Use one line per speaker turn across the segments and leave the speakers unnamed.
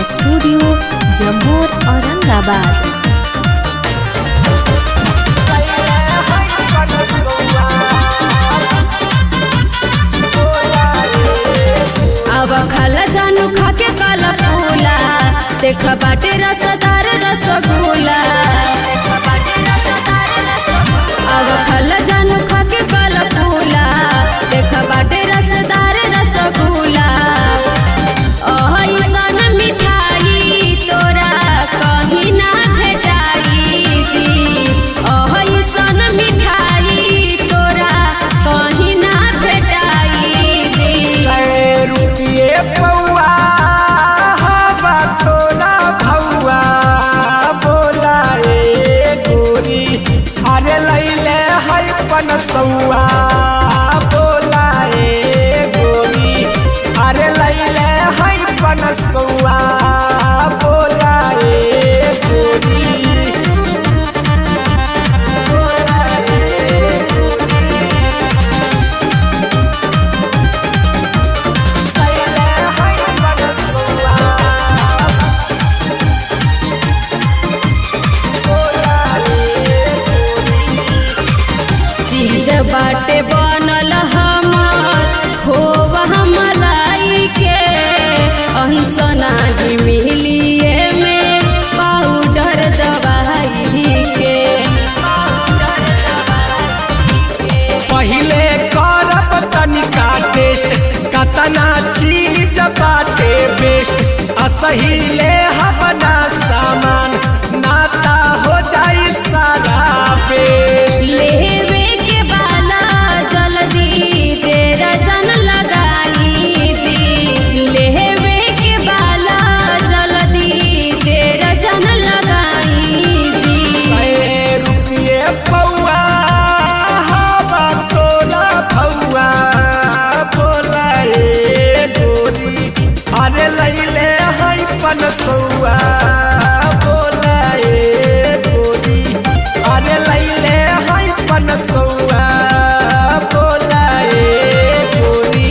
studio Jammu Aurangabad
अब खाला जानू खाके काला फूला देख बाटे रसदार रसगुल्ला अब खाला जानू खाके काला फूला देख बाटे रसदार रसगुल्ला अइसन मिठाई तोरा कहीं ना भेटाई जी अइसन मिठाई तोरा कहीं ना भेटाई जी
रुपिए पौआ हवा तोला भौआ बोला ए गोरी अरे लैले है पनसौआ बोला ए गोरी अरे लैले है पनसौआ बोला ए गोरी बोला ए लैले है पनसौआ बोला ए
चीज बाटे बनल हमर खोवा मलाई के अंसना ही मिलिए में पाउडर दवाई के पाउडर दवाई के
पहिले करब तनिका टेस्ट कतना चीज बाटे बेस्ट असहिले हवना सामान नाता हो जाई सारा बेस्ट
लेवे के बाला जल्दी तेरा जन लगाई जी लेवे के बाला जल्दी तेरा जन लगाई जी
ए रुपिए पौआ हवा तोला भौआ बोला ए गोरी अरे लैले है पनसौआ बोला ए गोरी अरे लैले है पनसौआ बोला ए गोरी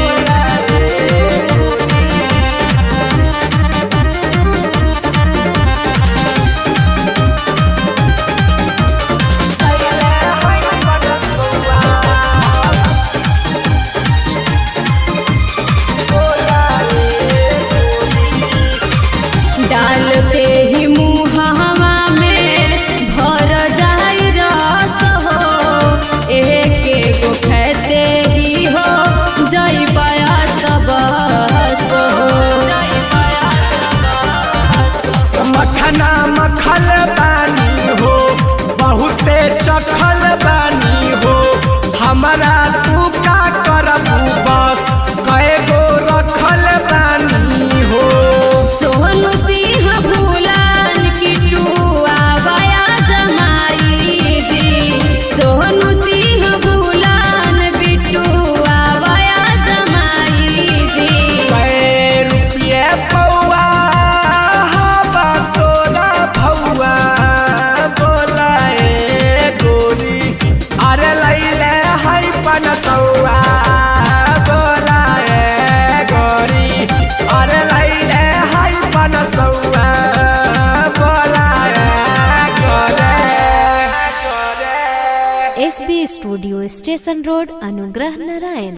लैले है पनसौआ बोला ए गोरी
डालते ही मुहावा में भर जाई रस हो एक एगो खेते ही हो जई पाया सब हो जई पाया सब
मखना मखल बानी हो बहुते चखल बानी हो हमरा तू का करबू बस कए गो रखल बानी हो
सोहनु सिंह भूलान किटू आवाया जमाई जी सोहनु सिंह भूलान बिटू आवाया जमाई जी
कए रुपये पौआ हवा तोला भौआ बोला ए गोरी अरे लैले है पनसौआ बोला ए गोरी अरे लैले है पनसौआ बोला ए गोरे गोरे
एसबी स्टूडियो स्टेशन रोड अनुग्रह नारायण